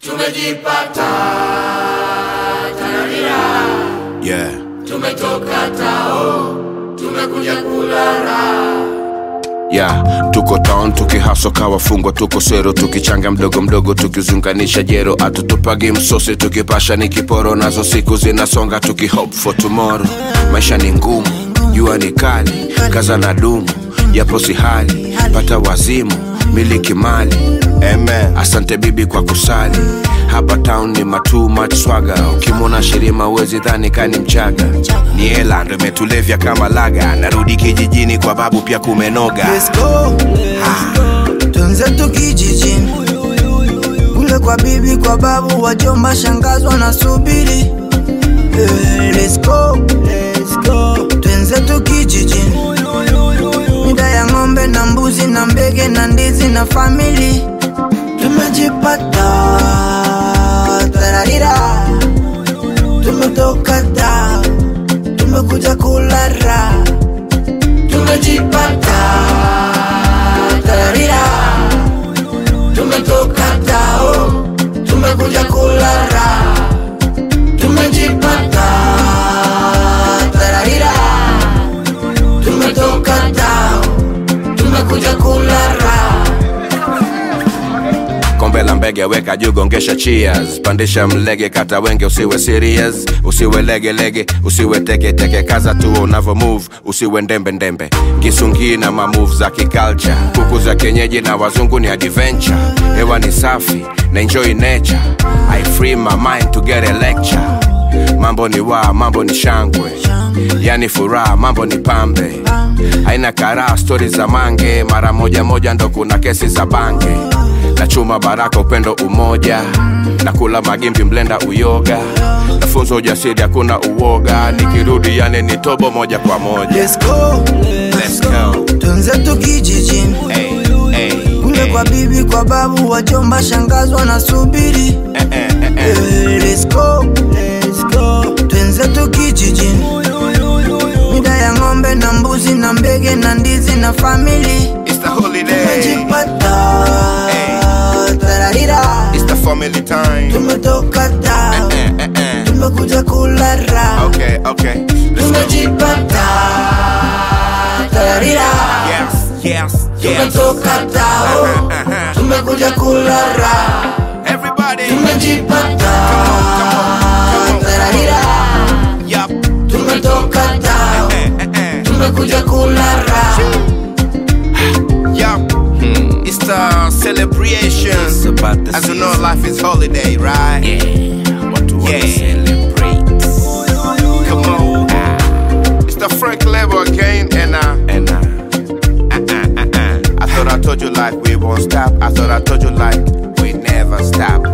tumejipata tararira Yeah. tumetoka tao tumekuja kulala Yeah, tuko town tukihaso kawafungwa tuko sero tukichanga mdogo mdogo tukizunganisha jero atutupagi msosi tukipasha ni kiporo nazo siku zinasonga tukihope for tomorrow maisha ni ngumu jua ni kali kaza na dumu yapo si hali pata wazimu miliki mali Amen. asante bibi kwa kusali hapa town ni matu much swaga ukimwona shirima uwezi dhani kani mchaga ni hela ndo imetulevya kama laga narudi kijijini kwa babu pia kumenoga Let's go. Twenzetu kijijini kule kwa bibi, kwa babu, wajomba, shangazi wanasubiri. Eh, Let's go. Let's go. Twenzetu kijijini mida ya ng'ombe na mbuzi na mbege na ndizi na famili tumejipata tararira tumetoka ta tumekuja kulara tumejipata tararira tumetoka tao tumekuja kulala tumejipata tararira tumetoka tao tumekuja kulala kombe la mbege weka juu gongesha cheers pandisha mlege kata wenge usiwe serious usiwe legelege usiwe teketeke kaza tu unavo move usiwe ndembe ndembe kisungii na mamove za kiculture kuku za kienyeji na wazungu ni adventure hewa ni safi na enjoy nature i free my mind to get a lecture mambo ni wa mambo ni shangwe yani furaha mambo ni pambe haina karaa stori za mange mara moja moja ndo kuna kesi za bange na chuma baraka upendo umoja na kula magimbi mlenda uyoga nafunza ujasiri hakuna uoga nikirudi yani ni tobo moja kwa moja Let's go. Let's go. Twenzetu kijijini Hey, hey, kule hey. kwa bibi, kwa babu, wajomba, shangazi wanasubiri. Eh, eh, eh, eh. Eh, Let's go. Let's go. Twenzetu kijijini mida ya ng'ombe na mbuzi na mbege na ndizi na famili It's the holiday. tumejipata tararira It's the family time. tumetoka ta Eh, eh, eh. tumekuja kulara Okay, okay. Let's go. tumejipata tararira Yes, yes, yes. tumetoka tao tumekuja kulala Everybody. tumejipata tararira Yup. tumetoka tao Eh, eh, eh. tumekuja kulala Yup. Hmm. It's the celebration. It's about the As you know, season. life is holiday, right? Yeah, what to Yeah. celebrate. Come on. It's the Frank level again, and uh, And uh, uh, uh, uh, uh. I thought I told you like we won't stop. I thought I told you like we never stop.